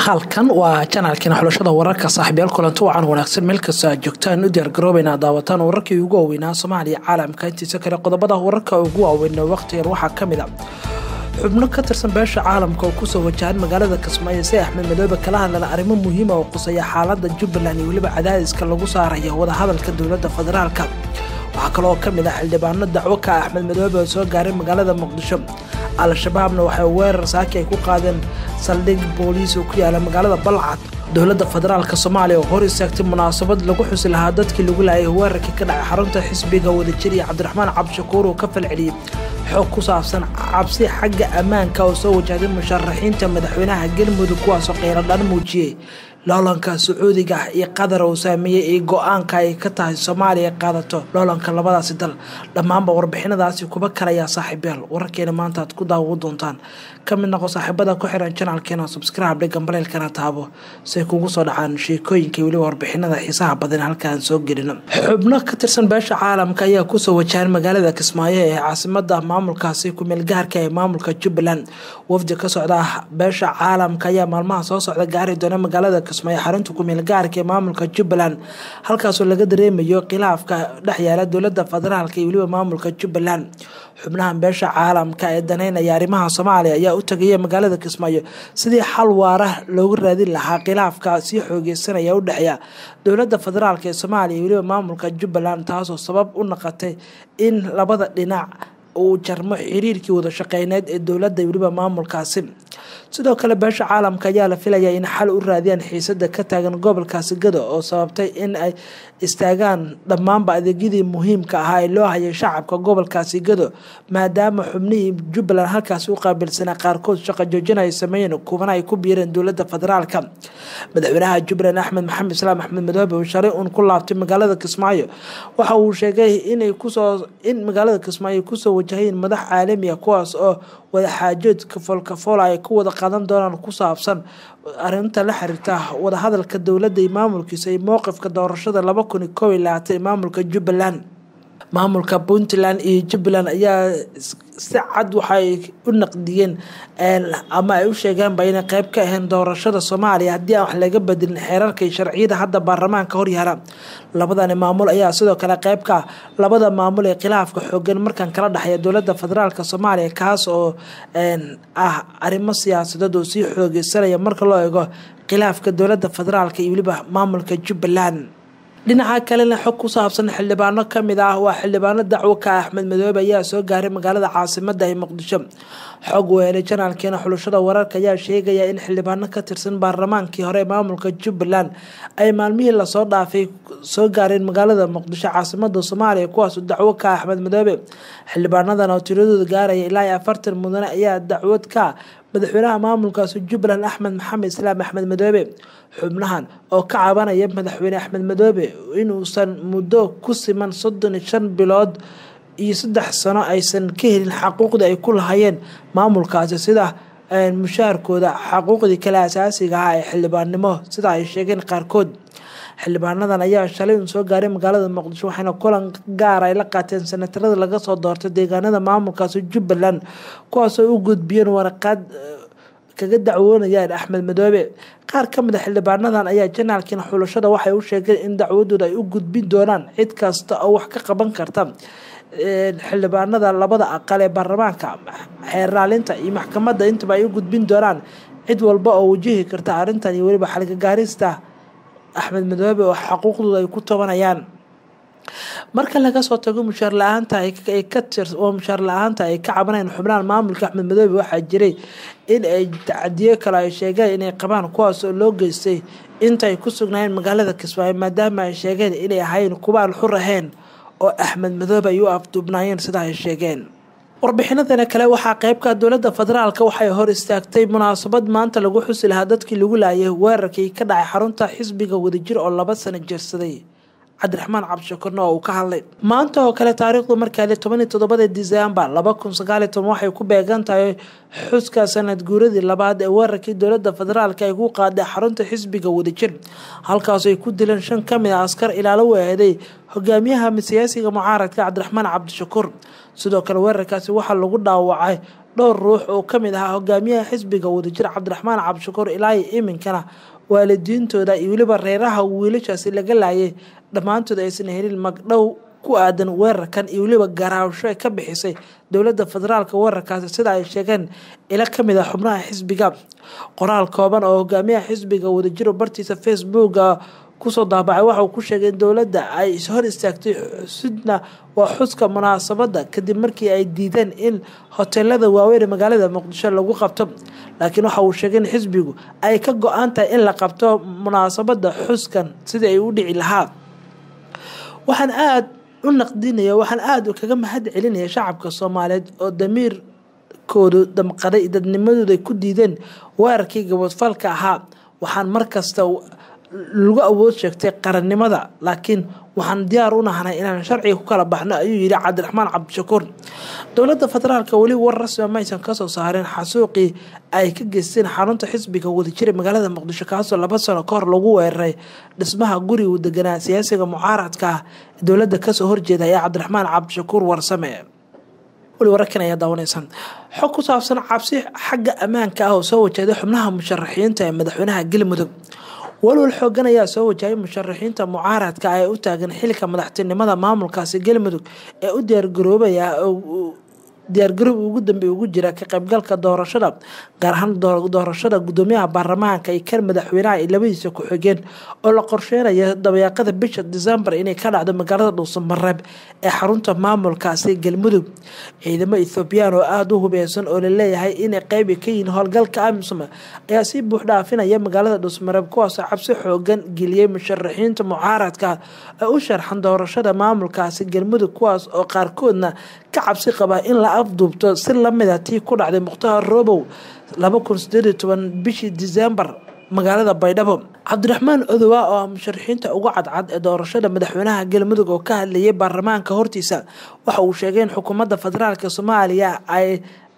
halkan waa janaalkiina xulashada wararka saaxiibyaal kulanti wacan wanaagsan meel kastoo aad joogtaan u diyaargaroobayna daawataan wararkii ugu waaweynaa soomaaliya caalamka intiisa kale qodobada wararka ugu waaweyn waqtigan waxaa kamid a xubno ka tirsan beesha caalamka oo kusoo wajahan magaalada kismaayo si axmed madoobe kala hadlana arrimo muhiima oo quseeya xaalada jubbaland iyo weliba cadaadiska lagu saaraya wadahadalka dowlada federaalka waxaa kaloo kamid ah xildhibaano dacwo ka axmed madoobe oo soo gaaray magaalada muqdisho al-shabaabna waxay weerar saaki ay ku qaadeen saldhig booliis oo ku yaala magaalada balcad dowladda federaalka soomaaliya oo hor istaagtay munaasabad lagu xusi lahaa dadkii lagu laayay weerarkii ka dhacay xarunta xisbiga wadajir iyo cabdiraxmaan cabdishakuur oo ka falceliyey xoog ku saabsan cabsi xagga ammaanka oo soo wajahday musharaxiinta madaxweynaha galmudug kuwaasoo qeyladhan muujiyey loolanka sacuudiga ah iyo qatar uu saameeyey iyo go-aanka ay ka tahay soomaaliya qaadato loolanka labadaasi dal dhammaanba warbixinadaasi kuba kalayaa saaxiibyaal wararkeena maanta aad ku daawo doontaan ka mid noqo saaxiibada ku xiran janaalkeena subscribe dhigan baleylkana taabo say kugu soo dhacaan sheekooyinka weliba warbixinada xiisaha badan halkaan soo gelino xubno ka tirsan beesha caalamka ayaa kusoo wajahan magaalada kismaayo ee caasimada maamulkaasi kumeelgaarka ee maamulka jubbaland wafdi ka socda beesha caalamka ayaa maalmaha soo socda gaari doona magaalada kismaayo xarunta kumeel gaarka ee maamulka jubbaland halkaasoo laga dareemayo khilaafka dhexyaala dowlada federaalka iyo weliba maamulka jubbaland xubnahan beesha caalamka ee daneynaya arrimaha soomaaliya ayaa u tagaya magaalada kismaayo sidii xal waara loogu raadin lahaa khilaafka sii xoogeysanaya u dhexeeya dowlada federaalk ee soomaaliya iyo weliba maamulka jubbaland taasoo sabab u noqotay in labada dhinac uu jarmo xiriirkii wada shaqeyneed ee dowladda weliba maamulkaasi sidoo kale beesha caalamka ayaa la filayaa in xal u raadiyaan xiisada ka taagan gobolkaasi gado oo sababtay in ay istaagaan dhammaanba adeegyadii muhiimka ahaa ee loo hayay shacabka gobolkaasi gado maadaama xubnihii jubbaland halkaasi u qaabilsanaa qaarkood shaqo joojin ay sameeyeen kuwana ay ku biireen dowlada federaalka madaxweynaha jubbaland axmed maxamed islaam axmed madoobe uu shalay uun ku laabtay magaalada kismaayo waxa uu sheegay inay kusoo in magaalada kismaayo kusoo wajahayeen madax caalami ah kuwaas oo wadaxaajood kafoolkafoola ay ku wada qadan doonaan ku saabsan arinta la xiriirta wadahadalka dowladda iyo maamulkiisa iyo mowqifka doorashada laba kun iyo kow iyo labaatan ee maamulka jubbaland maamulka puntland iyo jubbaland ayaa si cad waxay u naqdiyeen ama ay u sheegeenba inay qeyb ka ahayn doorashada soomaaliya haddii aan wax laga bedelin xeerarka iyo sharciyada hadda baarlamaanka horyaala labadani maamul ayaa sidoo kale qeyb ka labada maamul ee khilaafka xoogan markan kala dhexeeya dowlada federaalk soomaaliya kaas oo ah arrimo siyaasadeed oo sii xoogeysanaya marka loo eego khilaafka dowlada federaalk iyo weliba maamulka jubbaland dhinaca kalena xog ku saabsan xildhibaano kamid ah waa xildhibaano dacwo ka axmed madoobe ayaa soo gaaray magaalada caasimada ee muqdisho xog weelay janaalkeena xulashada wararka ayaa sheegaya in xildhibaano ka tirsan baarlamaankii hore ee maamulka jubbaland ay maalmihii lasoo dhaafay soo gaareen magaalada muqdisho caasimada soomaaliya kuwaas dacwo ka axmed madoobe xildhibaanadan oo tiradooda gaaraya ilaa afartan mudane ayaa dacwad ka madaxweynaha maamulkaasi jubbaland axmed maxamed islaam axmed madoobe xubnahan oo ka cabanaya madaxweyne axmed madoobe inuusan muddo ku siman soddon iyo shan bilood iyo saddex sano aysan ka helin xaquuqdii ay ku lahayeen maamulkaasi sida mushaarkooda xaquuqdii kale asaasiga ah ee xildhibaannimo sida ay sheegeen qaarkood xildhibaanadan ayaa shalay un soo gaaray magaalada muqdisho waxayna kulan gaar ay la qaateen sanatarada laga soo doortay deegaanada maamulkaasi jubbaland kuwaasoo u gudbiyeen waraqaad kaga dacwoonayaan axmed madoobe qaar ka mid a xildhibaanadan ayaa janaalkiina xulashada waxay u sheegeen in dacwadooda ay u gudbin doonaan cid kasta oo wax ka qaban karta xildhibaanada labada aqal ee baarlamaanka xeerraalinta iyo maxkamadda intaba ay u gudbin doonaan cid walba oo wajihi karta arrintan iyo weliba xalgagaarista axmed madoobe oo xaquuqdooda ay ku tobanayaan marka laga soo tago mushaar la-aanta oo mushaar la-aanta ay ka cabanayaan xubnahan maamulka axmed madoobe waxaa jiray in ay tacadiyo kale ay sheegeen inay qabaan kuwaas oo loo geystay intaay ku sugnaayeen magaalada kismaayo maadaama ay sheegeen inay ahayn kuwaan xur ahayn oo axmed madoobe ay u afduubnaayeen sida ay sheegeen warbixinadana kale waxaa qeybka dowlada federaalk waxay hor istaagtay munaasabad maanta lagu xusi lahaa dadkii lagu laayay weerarkii ka dhacay xarunta xisbiga wadajir oo laba sano jirsaday cabdiraxmaan cabdishakurna oo uu ka hadlay maanta oo kale taariikhdu markaale tobaniyo toddobada disembar laba kun sagaaliyo toban waxay ku beegan tahay xuska sanad guuradii labaad ee weerarkii dowlada federaalk ay ku qaaday xarunta xisbiga wadajir halkaas ay ku dileen shan kamid a askar ilaalo weeday hogaamiyaha siyaasiga mucaaradka cabdiraxmaan cabdishakuur sidoo kale weerarkaasi waxaa lagu dhaawacay dhowr ruux oo kamid ahaa hogaamiyaha xisbiga wadajir cabdiraxmaan cabdishakuur ilaahi iminkana waalidiintooda iyo weliba reeraha wiilashaasi laga laayay dhammaantood aysan helin magdhow ku aadan weerarkan iyo weliba garaawsho ay ka bixisay dowladda federaalka weerarkaasi sida ay sheegeen ila kamid ah xubnaha xisbiga qoraal kooban oo hogaamiyaha xisbiga wadajiro bartiisa facebooka kusoo daabacay waxauu ku sheegay in dowladda ay hor istaagtay xusudna waa xuska munaasabadda kadib markii ay diideen in hoteelada waaweyn ee magaalada muqdisho lagu qabto laakiin waxa uu sheegay in xisbigu ay ka go-an tahay in la qabto munaasabadda xuskan sidii ay u dhici lahaa waxaan aada u naqdinaya waxaan aada kaga mahad celinaya shacabka soomaaliyeed oo damiirkoodu damqaday dadnimadooda ay ku diideen weerarkii gabadfalka ahaa waxaan markasta lagu awood sheegtay qarannimada laakiin waxaan diyaar u nahnay inaan sharciga ku kala baxno ayuu yidhi cabdiraxmaan cabdishakuur dowladda federaalka weli war rasmiga maysan kasoo saareen xasuuqii ay ka geysteen xarunta xisbiga wadajira magaalada muqdisho kaasoo laba sano ka hor lagu weeraray dhismaha gurigu deganaa siyaasiga mucaaradka ah dowladda kasoo horjeeda ee cabdiraxmaan cabdishakuur warsame weli wararkan ayaa daawanaysan xog ku saabsan cabsi xagga ammaanka ah oo soo wajahday xubnaha musharaxiinta ee madaxweynaha galmudug walwal xoogan ayaa soo wajahay musharaxiinta mucaaradka ee u taagan xilka madaxtinimada maamulkaasi galmudug ee u diyaargaroobaya diyaargaroob ugu dambe ugu jira ka qaybgalka doorashada gaar ahaan doorashada gudoomiyaha baarlamaanka iyo kan madaxweynaha iyo labadiisa ku-xigeen oo la qorsheynaya dabayaaqada bisha disembar inay ka dhacdo magaalada dhuusamareeb ee xarunta maamulkaasi galmudug ciidamo ethoobiyan oo aada u hubeysan oo laleeyahay inay qeybi ka yihiin howlgalka amisom ayaa si buux dhaafinaya magaalada dhuusamareeb kuwaasoo cabsi xoogan geliyey musharaxiinta mucaaradka ee u sharxan doorashada maamulkaasi galmudug kuwaas oo qaarkoodna ka cabsi qaba in la afduubto si lamida tii ku dhacday mukhtaar robow bishii disembar magaalada baydhabo cabdiraxmaan odowa oo ah musharaxiinta ugu cadcad ee doorashada madaxweynaha galmudug oo ka hadlayay baarlamaanka hortiisa waxa uu sheegay in xukuumadda federaalk soomaaliya ay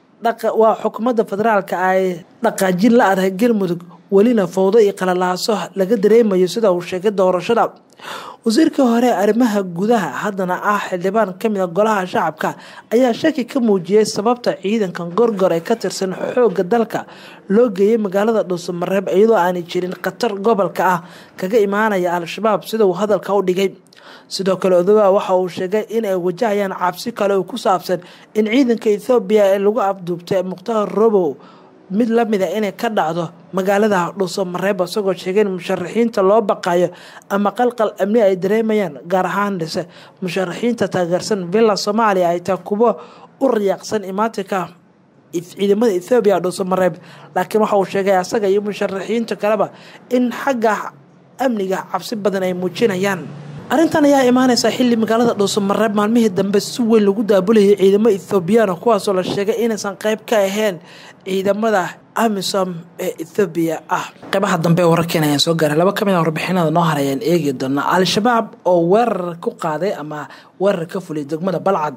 waa xukuumadda federaalka ay dhaqaajin la adahay galmudug welina fowdo iyo qalalaaso laga dareemayo sida uu sheegay doorashada wasiirkii hore arrimaha gudaha haddana ah xildhibaan kamid a golaha shacabka ayaa shaki ka muujiyey sababta ciidankan gorgor ee ka tirsan xoogga dalka loo geeyay magaalada dhuusamareeb iyadoo aanay jirin khatar gobolka ah kaga imaanaya al-shabaab sida uu hadalka u dhigay sidoo kale odowa waxa uu sheegay in ay wajahayaan cabsi kale oo ku saabsan in ciidanka ethoobiya ee lagu afduubtay mukhtaar robow mid lamida inay ka dhacdo magaalada dhuusamareeb isagoo sheegay in musharaxiinta loo baqayo ama qalqal amni ay dareemayaan gaar ahaan dhise musharaxiinta taageersan villa soomaaliya ay tahay kuwo u riyaaqsan imaatinka ciidamada ethoobiya dhuusamareeb laakiin waxa uu sheegay asaga iyo musharaxiinta kaleba in xagga amniga cabsi badan ay muujinayaan arrintan ayaa imaaneysa xilli magaalada dhuusamareeb maalmihii dambe si weyn lagu daabulayay ciidamo ethoobiyaana kuwaasoo la sheegay inaysan qeyb ka ahayn ciidamada amisom ee ethoobiya ah qeybaha dambe ee wararkeena ayaan soo gaaray laba kamid a warbixinada noo haray ayaan eegi doonaa al-shabaab oo weerar ku qaaday ama weerar ka fuliyay degmada balcad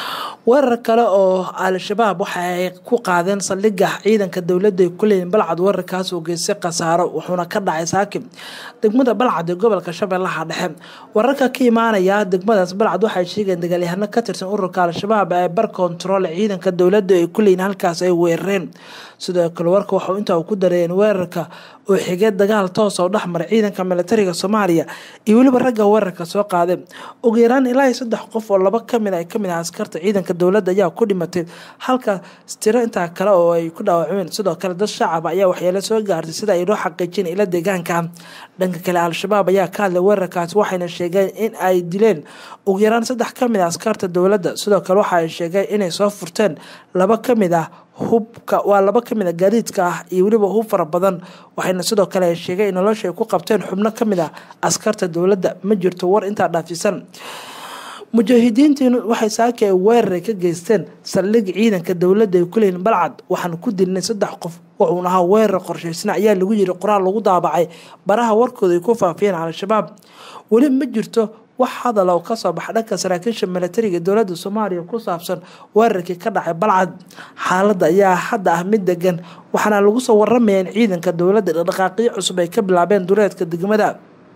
weerar kale oo al-shabaab waxa ay ku qaadeen saldhigga ciidanka dowladda ay ku leeyihin balcad weerarkaas oo geystay khasaaro wuxuuna ka dhacay saakib degmada balcad ee gobolka shabeellaha dhexe wararka ka imaanaya degmadaas balcad waxay sheegeen dagaalyahano ka tirsan ururka al-shabaab ee bar kontarool ciidanka dowladda ay ku leeyihin halkaas ay weerareen sidoo kale warka waxau intaa ku dareeyeen weerarka oo xigee dagaal toos oo dhexmaray ciidanka militariga soomaaliya iyo weliba ragga weerarka soo qaaday ugu yaraan ilaa saddex qof oo laba kamid ay kamid ah askarta ciidanka dowladda ayaa ku dhimatay halka tiro intaa kale oo ay ku dhaawacmeen sidoo kale dad shacab ayaa waxyeelo soo gaartay sida ay noo xaqiijin ila deegaanka dhanka kale al-shabaab ayaa ka hadlay weerarkaas waxayna sheegeen in ay dileen ugu yaraan saddex kamid ah askarta dowladda sidoo kale waxa ay sheegeen inay soo furteen laba kamid ah hubka waa laba kamid a gaadiidka ah iyo weliba hub fara badan waxayna sidoo kale sheegay in nolosha ay ku qabteen xubno kamid ah askarta dowladda ma jirto war intaa dhaafisan mujaahidiintiinu waxay saaki ay weeraray ka geysteen saldhig ciidanka dowladda ay ku leeyihin balcad waxaan ku dilnay saddex qof wuxuuna ahaa weerar qorshaysna ayaa lagu yiri qoraal lagu daabacay baraha warkooda ay ku faafiyeen al-shabaab weli ma jirto wax hadal oo kasoo baxa dhanka saraakiisha milatariga dowladda soomaaliya ku saabsan weerarkii ka dhacay balcad xaaladda ayaa hadda ah mid degan waxaana lagu soo waramaya in ciidanka dowladda dhaqdhaqaaqyo cusub ay ka bilaabeen duleedka degmada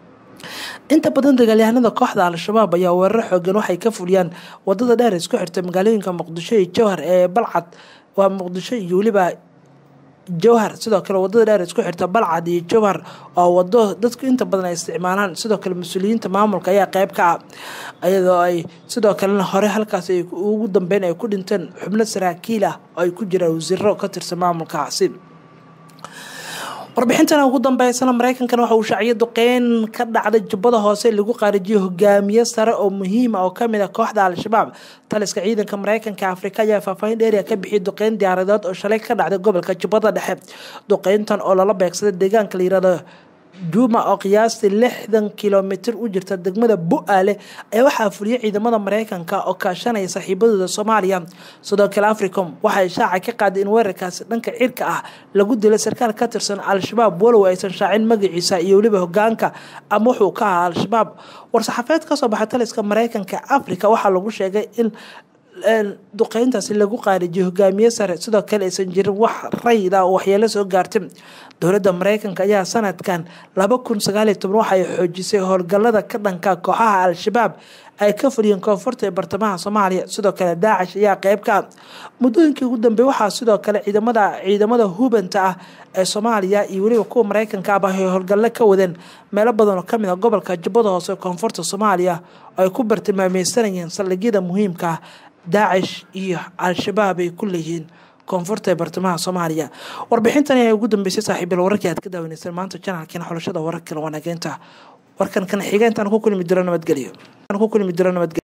inta badan dagaalyahanada kooxda al-shabaab ayaa weeraro xoogan waxay ka fuliyaan wadada dheer isku xirta magaalooyinka muqdisho iyo jowhar ee balcad waa muqdisho iyo weliba jowhar sidoo kale wadada dheer isku xirta balcad iyo jowhar oo wado dadku inta badan ay isticmaalaan sidoo kale mas-uuliyiinta maamulka ayaa qeyb ka ah iyadoo ay sidoo kalena hore halkaas ay ugu dambeyn ay ku dhinteen xubno saraakiil ah oo ay ku jiraan wasiiro ka tirsan maamulkaasi warbixintan ugu dambeysana mareykankana waxa uu shaaciyay duqeyn ka dhacday jubbada hoose lagu qaarijiyo hogaamiye sare oo muhiima oo kamid ah kooxda al-shabaab taliska ciidanka mareykanka afrika ayaa faahfaahin dheeriya ka bixiyay duqeyn diyaaradood oo shalay ka dhacday gobolka jubbada dhexe duqeyntan oo lala beegsaday deegaanka la yirahdo juuma oo qiyaastii lixdan kilomitir u jirta degmada bu-aale ayaa waxaa fuliyay ciidamada mareykanka oo kaashanaya saaxiibadooda soomaaliya sidoo kale africom waxay shaaca ka qaaday in weerarkaasi dhanka cirka ah lagu dilay sarkaal ka tirsan al-shabaab walow aysan shaacin magaciisa iyo weliba hogaanka ama wuxuu ka ahaa al-shabaab war-saxaafeed kasoo baxay taliska mareykanka africa waxaa lagu sheegay in duqeyntaasi lagu qaarijiyo hogaamiye sare sidoo kale aysan jirin wax rayid ah oo waxyeelo soo gaartay dowladda mareykanka ayaa sanadkan laba kun sagaaliyo toban waxay xoojisay howlgalada ka dhanka kooxaha al-shabaab ay ka fuliyeen koonfurta ee bartamaha soomaaliya sidoo kale daacish ayaa qeyb ka ah muddooyinkii ugu dambeey waxaa sidoo kale ciidamada ciidamada hubanta ah ee soomaaliya iyo weliba kuwa mareykanka aba ay howlgallo ka wadeen meelo badan oo kamid a gobolka jubbada hoose koonfurta soomaaliya oo ay ku bartilmaameysanayeen saldhigyada muhiimka ah daacish iyo al-shabaab ay ku leeyihiin koonfurta ee bartamaha soomaaliya warbixintan ayaa ugu dambeysay saaxiibil wararkii aad ka daawaneyseen maanta janaalkeena xulashada wararka wanaageynta warkan kan xiga intaan ku kulmi jiro nabadgelyo